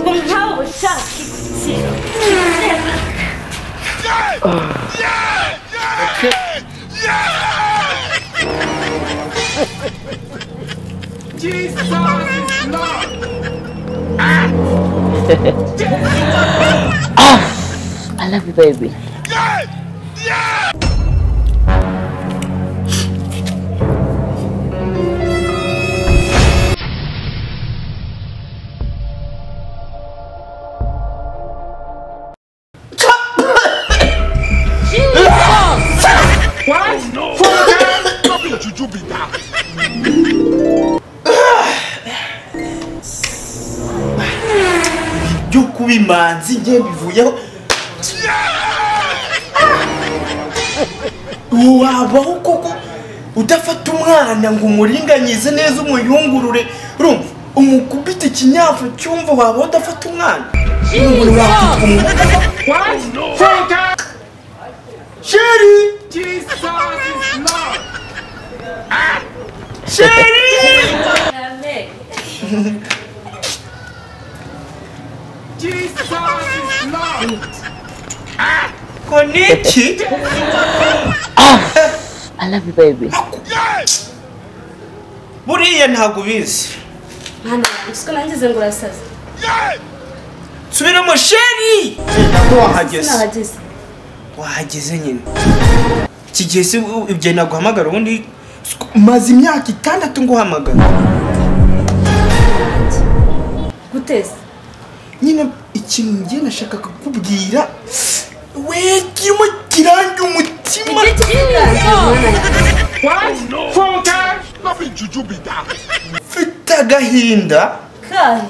Pomchały czaszki. Jesus is Lord! I love you, baby. What you do be back? byo kuba imanzi njye bivuyeho wabaho koko udafata umwana ngo umuringanize neza umuyungurure rumva umukubita ikinyafu cyumva wabaho udafata umwana umuntu wakwitwa umugore sheri Jesus is Lord! sheri Jesus is Lord! koneki I love you, baby. buriya ntabwo ubizi Mwana wanjye, nangize ngo urasaza. subiramo sheri wahageze Nahageze. wahageze nyine iki gihe se ibyo naguhamagara ubundi maze imyaka itandatu nguhamagara Guteza. nyine ikintu ngiye nashakaga kukubwira we kirimo kirangira umutima Igihe kigaragaza mwana yanjye. Not be juju be that. mfite agahinda Kahe.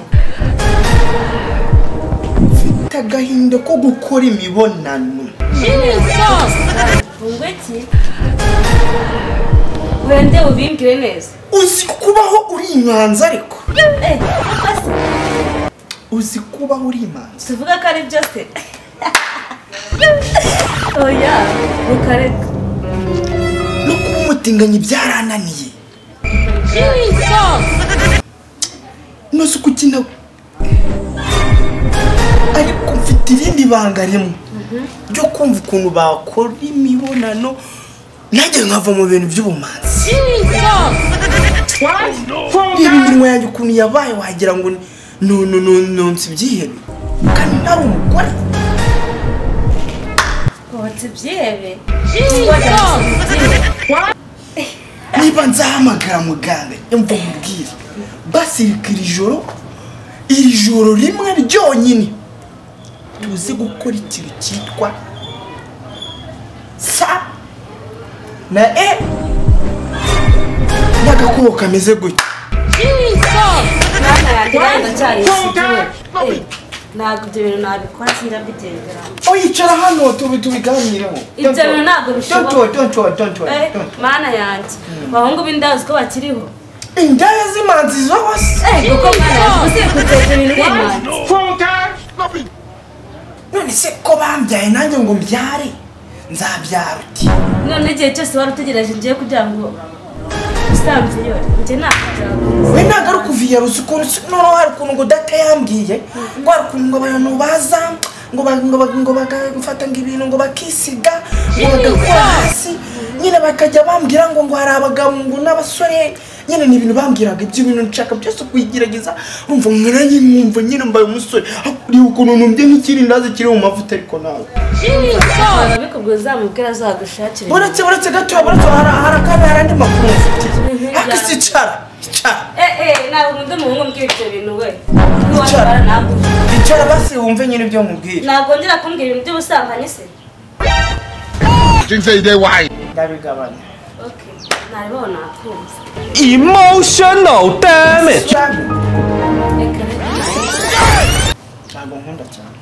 mfite agahinda ko gukora imibonano Ngo iki? Wende ubimbwire neza. uzi kubaho uri imanza ariko Eh, papa se, uzi kubaho uri imanza tuvuga ko ari byo se. Oya, ukareka. no kuba umutinganyi byarananiye ntuzi uko ukina ariko mfite irindi banga rimwe ryo kumva ukuntu bakora imibonano nanjye nkava mu bintu by'ubumanzi reba iminwa yanjye ukuntu yabaye wagira ngo nononononsi ibyihebe kandi nari umugore Ngo tubyihebe. Ngo tubyihebe. niba nzahamagara muganga yumva mubwire basirika iri joro iri joro rimwe ryonyine tuze gukora ikintu cyitwa sa na e n'agakoko kameze gutya Mwana yanjye ndacyari ntabwo ibyo bintu nabikora sindabyigenderamo oyicara hano tubi tubiganireho Ibyo bintu ntabwo bishoboka. Eh, bishoboka mana yanjye abahungu b'indazi ko bakiriho indaya z'imanzi zose Eh, kuko mwana yanjye usiye kuteza ibintu nk'imanzi Not be none se ko bambyaye nanjye ngo mbyare nzabyara uti none igihe cyose wari utegereje ngiye kugira ngo usanze iyo njye ntabwo we ntabwo ari ukuviyarusa ukuntu si- noneho hari ukuntu ngo data yambwiye ngo hari ukuntu ngo abantu baza ngo ba- ngo ba- ngo bagafata ngo ibintu ngo bakisiga ngo bagakora hasi nyine bakajya bambwira ngo ngo hari abagabo ngo n'abasore nyine ni ibintu bambwiraga ibyo bintu nshaka byose kuyigerageza numva nkananye numva nyine mbaye umusore hakuriye ukuntu numbye nk'ikirindazi kiri mu mavuta ariko nawe ababikubwira uzamubwira azagushakira uretse uretse gatoya uretse hari hari akandi hari andi makuru mfitiye hakisi icara icara Eh, eh, ntabwo undi muhungu mbwira ibyo bintu we Wicara. ntiwabikora ntabwo icara basi wumve nyine ibyo nkubwira nagongera kumbwira ibintu by'ubusambanyi se Things say they why. ndabigabanya Okay, ntaribona nakumva emotional damage cyane reka reka ntabwo nkunda cyane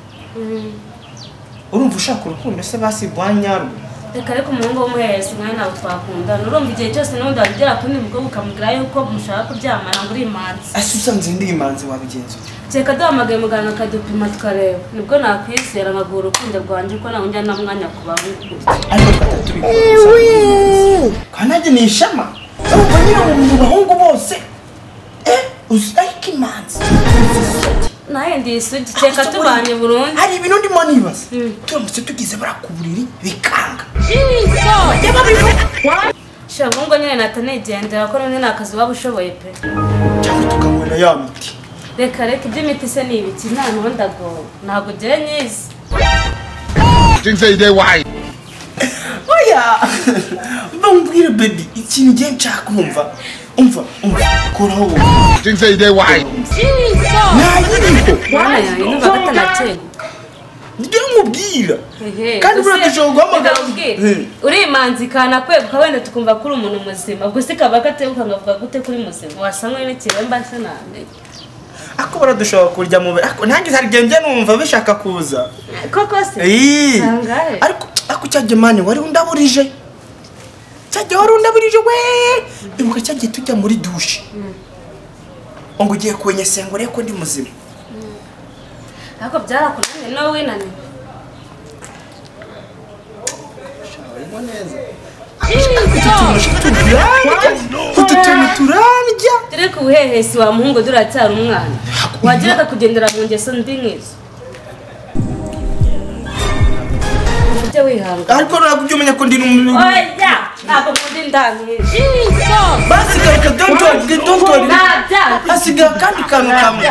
urumva ushaka urukundo se basi bwa nyarwo reka reka umuhungu w'umuherezi nawe ntabwo twakundana urumva igihe cyose n'ubundi wagera ku nibwo ukamubwira yuko mushaka kuryamana ngo uri imanzi ese usanze ndi imanzi wabigenza ute kereka duhamagaye muganga akadupima tukareba nibwo nakwizera nkaguha urukundo rwanjye ko nawe njya n'umwanya ku bahungu ariko twata tubikora kandi nanjye ni ishema urumva nyine mu bahungu bose wose eh uzirayika imanzi nawe ndi isugi reka tubanye burundu hari ibintu ndimo nibaza Mm. turamutse tugize buriya ku buriri bikanga shangu ngo nyine natanigendera ko nyine nta kazi waba ushoboye pe cyangwa tukanywa na ya miti reka reka iby'imiti se ni ibiki nta ntundago ntabwo ugiye nyizi Things say they white. oya bambwire bebi ikintu ngiye nshaka kumva umva umva koraho wowe Things say they white. ntayiriho mwana yanjye numva atanateguka nibyo mubwira kandi buriya dushobora guhamagara Hmm. uri imanzi kanakweguka wenda tukumva ko uri umuntu muzima gusa ikaba kateguka nkavuga gute kuri muzima wasa nk'uri n'ikiremba se namenye ako baradushobora kurya mu be- ako nanjye hari igihe njya numva bishaka kuza koko se Iyii. Tangaye. ariko ako cyajya mani wari undaburije cyajya wari undaburije we ibuka cyagiye tujya muri dushe ngo ugiye kunyesera ngo urebe ko ndi muzima ariko byarakunaniye nawe winaniwe utu tuntu turarya dore ko ubuhehesi wa muhungu duracyari umwana wajya akakugendera mu ngeso mbi nk'izo ujye wihangana ariko ntabwo ujya umenya ko ndi n'umuntu oya ntabwo nkunda indangizi basigaye reka don't worry don't worry ntabyaha hasigaye akandi kantu kamwe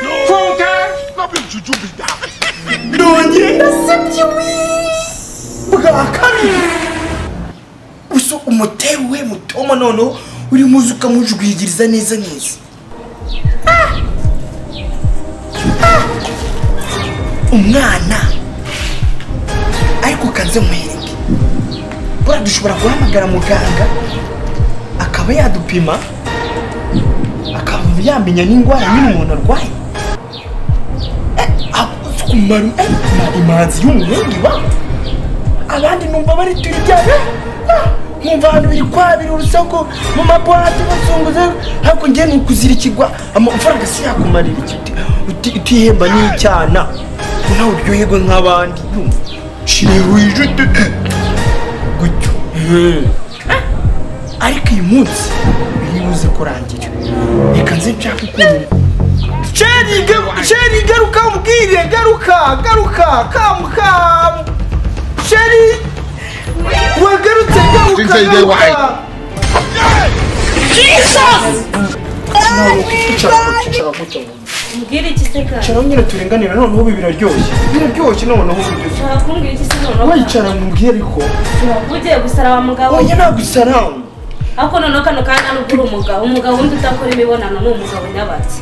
Stop it, juju be that. ndongera ndasabye we bwa kabiri gusa umutero we mutoma noneho urimo uza ukamujwigiriza neza neza Ah! Ah! umwana ariko kanze muhereke bura dushobora guhamagara muganga akaba yadupima akaba yamenya n'indwara nyine umuntu arwaye kumaru imanzi y'umuhungu iba abandi numva bari turi byane nkumva abantu biri kwabira urusaku mu mabwate bazunguza ariko njye ni ukuzirikirwa amafaranga si yakumarira iki uti- uti- utihemba n'icyana ko nawe uryoherwe nk'abandi yumva shirihuje gutyo Eh. ariko uyu munsi biri buze kurangira reka nze nshake ukuntu Sheri garuka, Sheri garuka mubwire garuka garuka kamu kamu Sheri wagarutse garuka Jinsi igiye wahaye. mbwira iki se kandi Caro nyine turenganira noneho ibi biraryoshye biraryoshye noneho bigeze ushobora kumbwira iki se noneho wicara mubwire ariko uba ugiye gusara wa mugabo oya nagusaramu ariko noneho kano kanya hano uri umugabo umugabo wundi udakora imibonano ni umugabo nyabatsi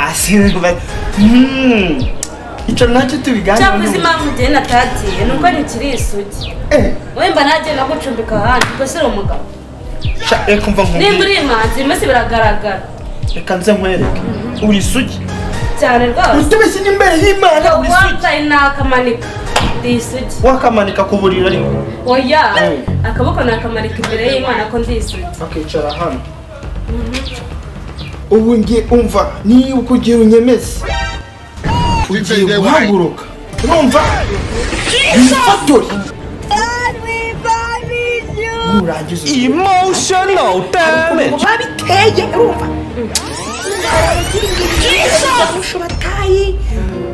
asimba icara nacyo cyakoze tubiganira impamvu igihe natatiye ni uko ntikiri isugi Eh, wemba ntagenda gucumbika ahandi ubwo si uri umugabo sha, reka umva nimba uri nkubwire imanzi iminsi biragaragara reka nze nkwereke uri isugi cyane rwose utubeshye n'imbere y'imana uri isugi uwambaye nakamanika ndi isugi wakamanika ku buriri ariko oya Mm. akaboko nakamanika imbere y'imana ko ndi isugi bakicara hano ubu ngiye umva niba uko ugiye unyemeze Things say ugiye they white. guhaguruka urumva wifatori nurangiza Emotional damage. babiteye urumva abarusha batayi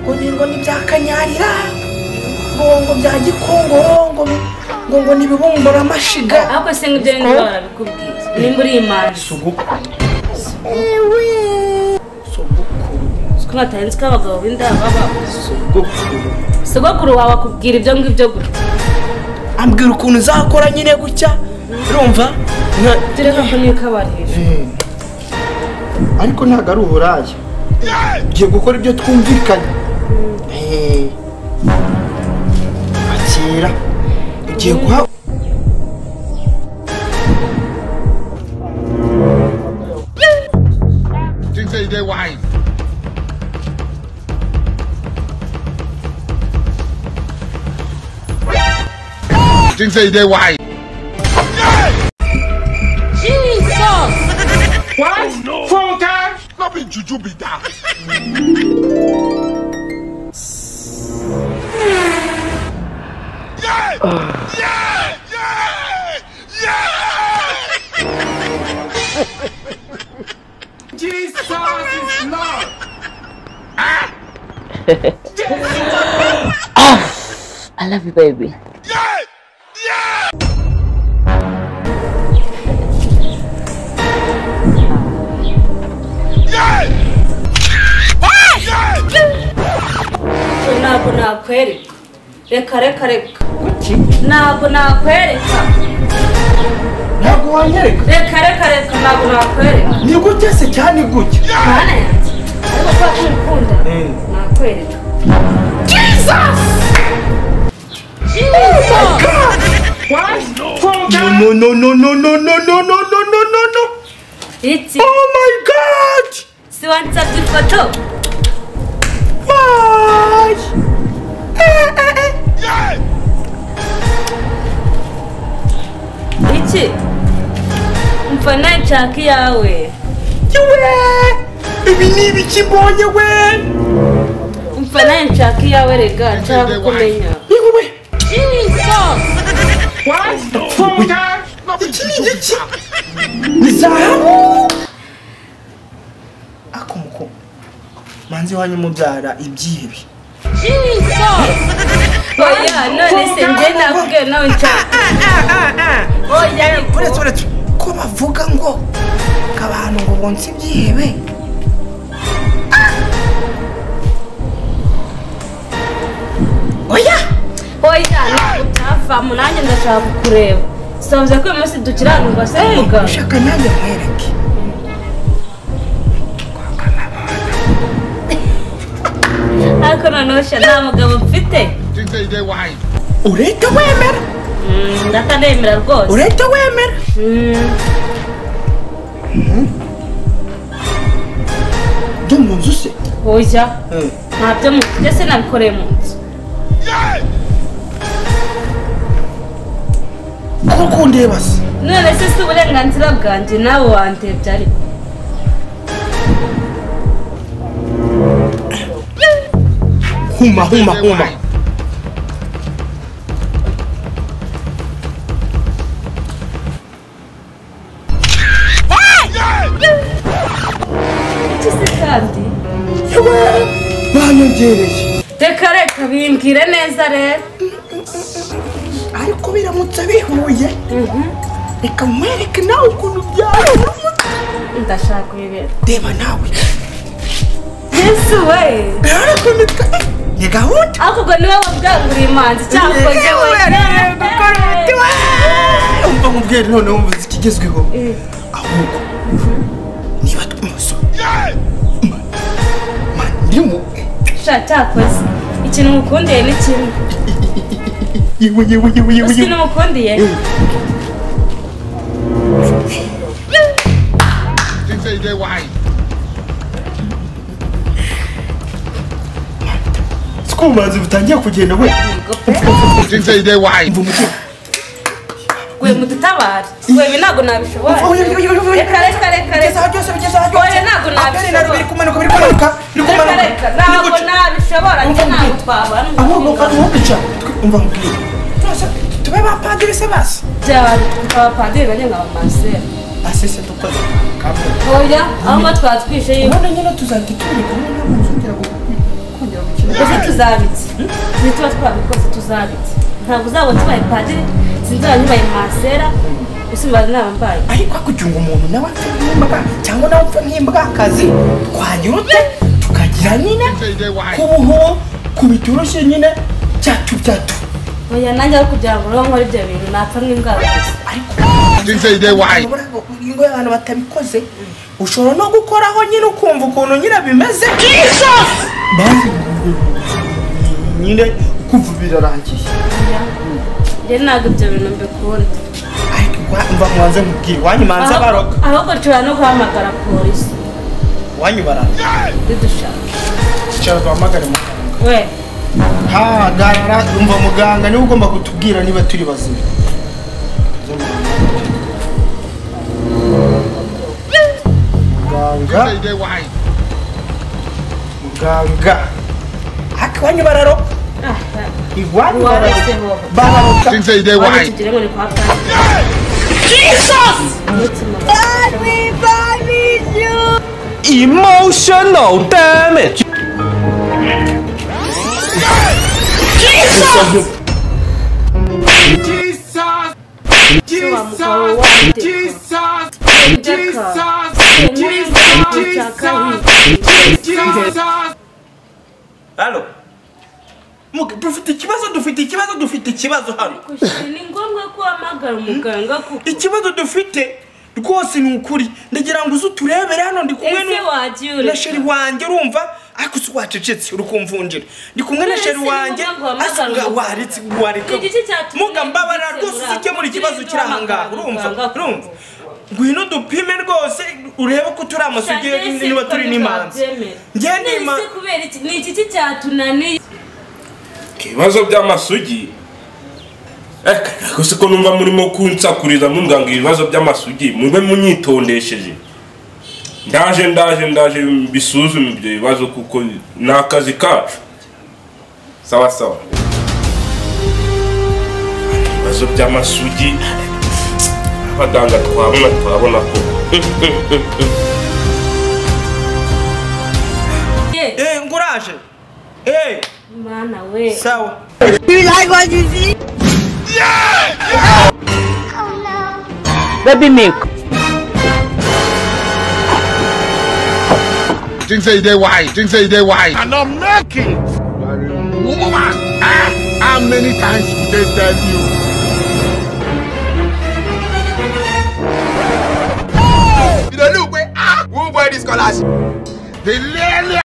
ngo ni ngo ni bya kanyarira ngo ngo bya gikongoro ngo ngo ngo ni ibibumbura amashiga ariko se ngo ibyo niba barabikubwiye nimba uri imanzi sogokuru kuko batarenze ko abagabo b'inda baba sogokuru sogokuru wawe akubwira ibyo ngibyo gutya ambwira ukuntu uzakora nyine gutya urumva nka- turi ko niyo kabari hejuru ariko ntabwo ari uburaya ugiye gukora ibyo twumvikanye Eh. akira ugiye guha Things say they white. Things say they white. What? Four times? Stop it, juju be that. Yeah! Yeah! Yeah! I love you, baby. ntabwo nakwereka reka reka reka ntabwo nakwereka ntabwo wanyereka reka reka reka ntabwo nakwereka ni gutya se cyane gutya mana yanjye ariko kubera ko ngukunda nakwereka Phone no tap. no no no no no no no no no no no no iki oh my god si wansabye ifoto Bye. Eh, eh, eh. iki mfana nshaka iyawe Yewe! ibi ni ibiki mbonye we mfana nshaka iyawe rega nshaka kumenya yewe we Phone tap. iki ni igiki ni zahabu akomuko manzi wanyu mubyara ibyibi oya none se njye nakubwiye nawe nshaka oya ariko uretse uretse ko bavuga ngo ngo abantu ngo bonse ibyihebe Ah! oya oya ntabwo byavamo nanjye ndashaka kukureba sabuze ko uyu munsi dukiranurwa se muganga ushaka nanjye nkwereke ariko noneho sha nta mugabo mfite Things that they white. urete wemera Mm, ndatanemera rwose urete wemera Mm, byo mu nzu se oya ntabyo mufite se nabikoreye mu nzu ko kundeba se none se si uburenganzira bwanjye nawe wandebye ariko huma huma They huma white. iki se kandi yewe banyongereye reka reka bimbwire neza rero ariko biramutse bihuye reka nkwereke nawe ukuntu byaba ndashaka ibibera reba nawe yesu we ariko nitwe ni gahunda ariko ubwo niwe wabwanguriye imanzi cyangwa njyewe umva nkubwira none wumva uzi ikigezweho Eh. ahubwo niba twumusoma mandimu sha cyakoze ikintu mukundiye ni kimwe yewe yewe yewe yewe uzi yewe n'umukundiye Things that they white. siko ubumanzi butangiye kugenda we Things that they white. umva umutima gwe mudutabare gwe ibi ntabwo nabishobora Oya, oya, oya, oya, oya. reka reka reka bigezaho reka byose bigezaho byose Oya, ntabwo Aperi na biri nabishobora kumanuka biri kumanuka biri reka kumanuka reka biri ntabwo guca. nabishobora njye Umva ntabwo nkubwire. twabana aho aho bica umva nkubwire None tube ba padiri se basi byari abapadiri bane nka bamasera asese dukoze oya aho ngo twatwishe yiwe none nyine tuzahita tubiri kumwe ntabwo uzongera gu- kongera gukina ese tuzabitse nituba twabikoze tuzabitse ntabwo uzabona tubaye padiri sinzaba nyibaye masera usumba inama mbaye ariko kugira ngo umuntu nawe apfe nk'imbwa cyangwa nawe apfe nk'imbwakazi twagira ute tukagira nyine Things that they white. kubuhubu kubiturushe nyine cyatu byatu oya nanjye aho kugira ngo rero nkore ibyo bintu napfa nk'imbwa gusa Things that they white. Urabona ko ingo y'abantu batabikoze ushobora no gukoraho nyine ukumva ukuntu nyine bimeze Bazi nyine kumva birarangiye njye ntabwo ibyo bintu mbikunda ariko gwa- mva mwanze mubwire wanyu manze Aho- baroga ahubwo nshobora no guhamagara polisi wanyu bararoga bidushaka icara duhamagare mu we ha garara umva muganga niwe ugomba kutubwira niba turi bazima muganga Things that they white. muganga ariko iwanyu bararoga ah iwanyu warese bararoga wowe bararoga Things that they wari white. tugira ngo ni kwa padiri umutima Everybody you emotional damn it Jesus! mugabo Jesus! w'amateka. Jesus! Rebecca, Jesus! Umwenda Jesus! ushaka hirya. Jesus! halo Mugi, dufite ikibazo dufite ikibazo dufite ikibazo hano Gushira, ni ngombwa ko uhamagara umuganga kuko ikibazo dufite rwose ni ukuri ndagira ngo uze uturebere hano ndi kumwe ese n'u- wagiye na ureka. sheri wanjye urumva ariko si wacecetse uri kumvunjira ndi kumwe na None sheri se ni wanjye ngombwa guhamagara asa nga umuganga? waretse wareka Ni igiki cyatumye muga mbabarira ubisemura? rwose uzikemura ikibazo kiri aha ngaha urumva Muganga. urumva ngwino dupime rwose urebe ko turi amasugi niba turi n'imanza njyewe None nima se kubera iki ni iki cyatunaniye ibibazo by'amasugi eh gusa ko numva murimo kunsakuriza mumbwa ngo ibibazo by'amasugi mube munyitondesheje ndaje ndaje ndaje bisuzume ibyo bibazo kuko ni akazi kacu sawa sawa ibibazo by'amasugi abaganga twabona twabona ko eh ngo uraje eh mana we sawa Baby milk. Things say they why. Things say they why. And I'm making Woman, ah, how many times did they tell you? You don't look way ah! Who buy this colors? They literally